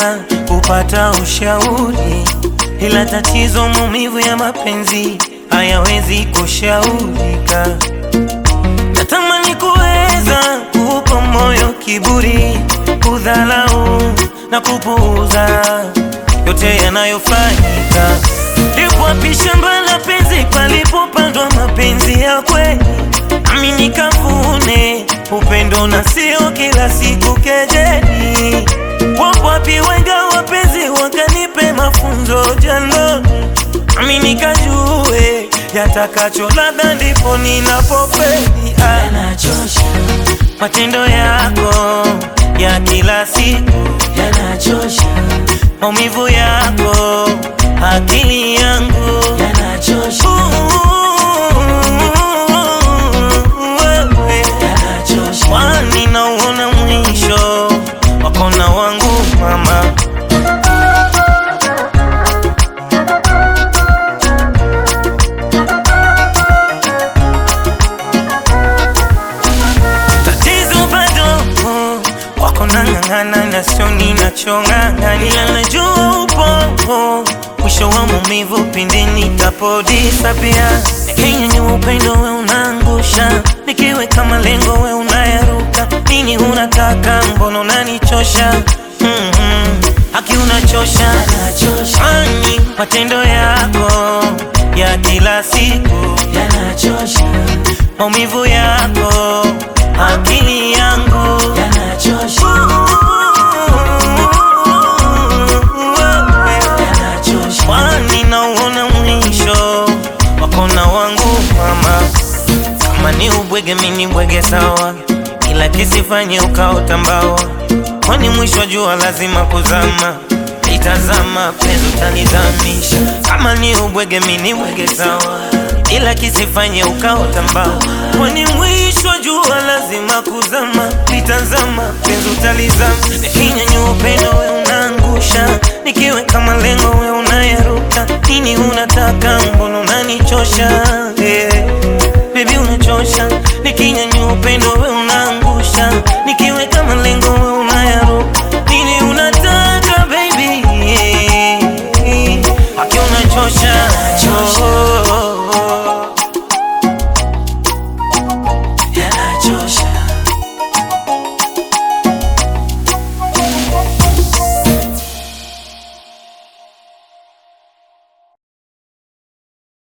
sana kupata ushauri, ila tatizo maumivu ya mapenzi hayawezi kushaurika. Natamani kuweza kuupa moyo kiburi, kudhalau na kupuuza yote yanayofanyika. Ndipo wapi shamba la penzi palipopandwa mapenzi ya kweli, nami nikavune upendo na sio kila siku kejeli. Wapo wapi wenga wapenzi wakanipe mafunzo jandoni, nami nikajue yatakacho labda ndipo ninapofeli. Ah, yanachosha, matendo yako ya kila siku yanachosha, maumivu yako akili yangu yanachosha, wewe yanachosha, kwani nauona mwisho wakona wangu mama tatizo bado wako nang'ang'ana na sio ninachong'ang'ania najua upo mwisho wa maumivu pindi nitapodisapia kenyenye upendo we unaangusha nikiweka malengo we unayaruka nini unataka mbona unanichosha mm-hmm. haki unachosha yanachosha, ani matendo yako ya kila siku yanachosha, maumivu yako akili yangu yanachosha, yanachosha, kwani nauona mwisho wakona wangu mama kama ni ubwege mini bwege sawa ila kisifanye ukaota mbawa kwani mwisho wa jua lazima kuzama itazama penzi utanizamisha kama ni ubwege mini bwege sawa ila kisifanye ukaota mbawa kwani mwisho wa jua lazima kuzama itazama penzi utalizama nikinyanyua upendo we unaangusha nikiweka malengo we unayaruka nini unataka mbona unanichosha yeah. Baby unachosha, nikinyanyua upendo we unaangusha, nikiweka malengo we